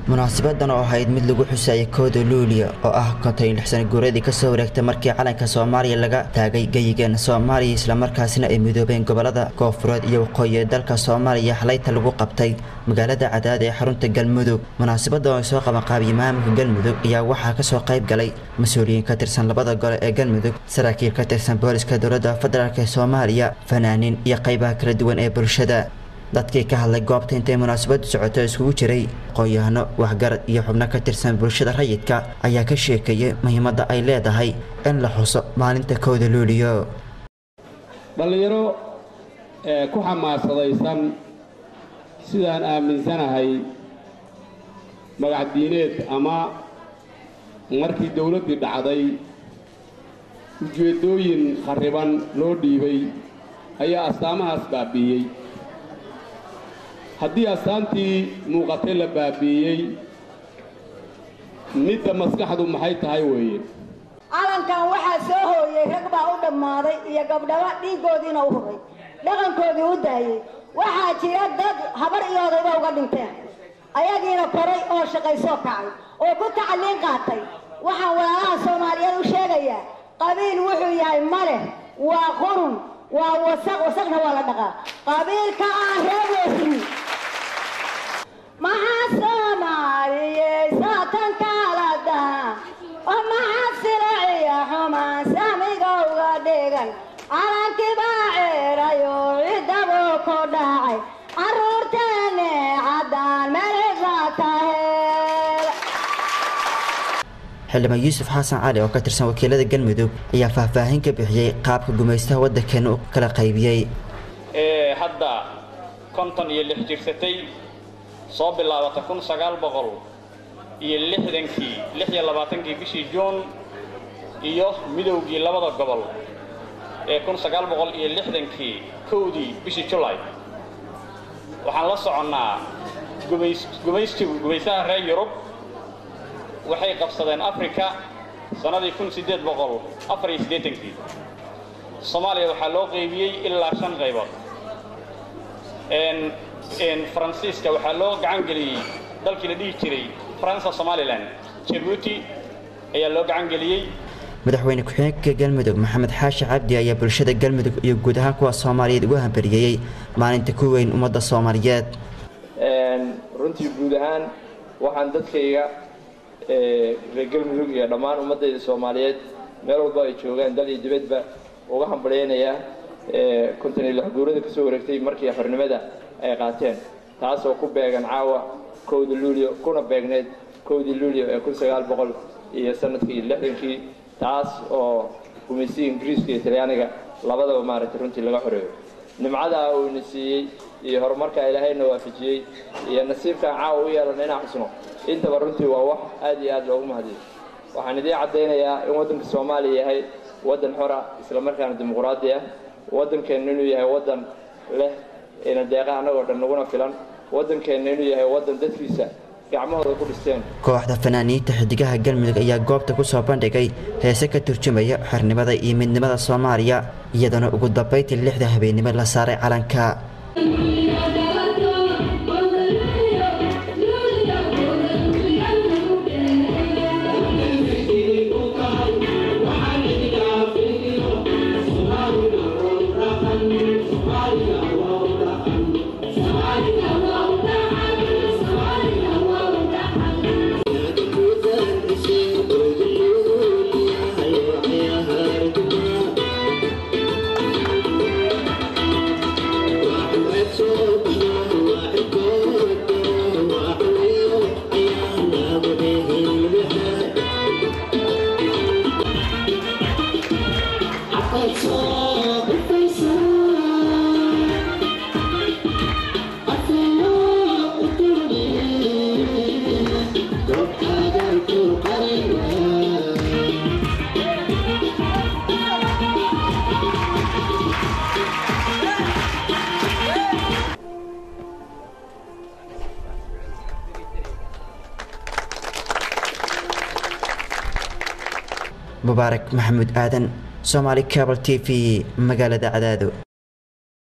munaasabadan oo ahayd mid lagu xusayay kooda luuliya oo ah konton iyo lix sana guuradii kasoo wareegtay markii calanka soomaaliya laga taagay geyigeena soomaaliya islamarkaasina ay midoobeen gobolada koonfureed iyo waqooyi ee dalka soomaaliya xalayta lagu qabtay magaalada cadaad ee xarunta galmudug munaasabada oo ay soo qabanqaabiyey maamulka galmudug ayaa waxaa kasoo qayb galay mas-uuliyiin ka tirsan labada gole ee galmudug saraakiil ka tirsan booliska dowladda federaalk ee soomaaliya fanaaniin iyo qaybaha kala duwan ee bulshada dadkii ka hadlay goobta intay munaasabadu socoto iskugu jiray aqoon-yahano waxgarad iyo xubno ka tirsan bulshada rayidka ayaa ka sheekeeyay muhiimadda ay leedahay in la xuso maalinta kowda luuliyo dhallinyaro ee ku xamaasadaysan sidaan aaminsanahay magac diineed ama markii dowladdii dhacday ujeeddooyin kharriban loo dhiibay ayaa astaamahaas baabi'iyey haddii astaantii muuqatay la baabi'iyey midda maskaxdu maxay tahay weeye calankan waxaa soo hooyey rag baa u dhammaaday iyo gabdhaba dhiiggoodiina u huray dhaqankoodii u daayey waxaa jira dad habar iyo odayba uga dhinteen ayagiina koray oo shaqaysoo kacay oo ku tacaliin qaatay waxaan walaalaha soomaaliyeed u sheegayaa qabiil wuxuu yahay ma leh waa qurun waa wasaq wasaqna waa la dhaqaa qabiilka aan reebeysin maxaa soomaaliyey saatan kala daha oo maxaa silaciya xumaan samiga uga dhigan calankii baa ceerayoo ciddabuu ku dhacay carruurteenne caddaan meelisa taheel xildhibaan yuusuf xasan cali oo ka tirsan wakiilada galmudug ayaa faahfaahin ka bixiyey qaabka gumaystaha waddankeena u kala qaybiyey ee hadda konton iyo lix jirsatay soo bilaabata kun sagaal boqol iyo lixdankii lix iyo labaatankii bishii juun iyo midowgii labada gobol ee kun sagaal boqol iyo lixdankii kowdii bishii julay waxaan la soconnaa gumays gumaystigu gumaysaha reer yurub waxay qabsadeen africa sannadii kun siddeed boqol afar iyo siddeetankii soomaaliya waxaa loo qaybiyey ilaa shan qaybood faransiiska waxaa loo gacan geliyey dalkii la dhihi jiray faransa somalilan jabuuti ayaa loo gacan geliyey madaxweyne ku-xigeenka galmudug maxamed xaashi cabdi ayaa bulshada galmudug iyo guud ahaan kuwa soomaaliyeed ugu hambariyeeyey maalinta ku weyn ummadda soomaaliyeed runtii guud ahaan waxaan dadkayga reer galmudug iyo dhammaan ummaddayda soomaaliyeed meel walba ay joogaan dal iyo dibadba uga hambalyaynayaa konton iyo lix guurada kasoo wareegtay markii xornimada ay qaateen taasoo ku beegan caawa kowda luulyo kuna beegneed kowdii luulyo ee kun sagaal boqol iyo sanadkii lixdankii taas oo gumaysiga ingiriiska iyo talyaaniga labadaba maaragtay runtii laga xoreeyo nimcadaa uu ina siiyey iyo horumarka ilaahayna waafajiyey iyo nasiibkaan caawa u yeelana inaan xusno intaba runtii waa wax aad iyo aad loogu mahadiyo waxaan idiin caddaynayaa in waddanka soomaaliya yahay waddan xora islamarkaana dimuquraadi ah waddankeenna inuu yahay waddan leh ina deeqa annagoo dhan naguna filan waddankeenna inuu yahay waddan dadkiisa gacmahooda ku dhisteen kooxda fanaaniinta xidigaha galmudug ayaa goobta ku soo bandhigay heese ka turjumaya xornimada iyo midnimada soomaaliya iyadana ugu dambayntii lixda habeennimo la saaray calanka mubaarak maxamuud aadan somaali cabal t v magaalada cadaado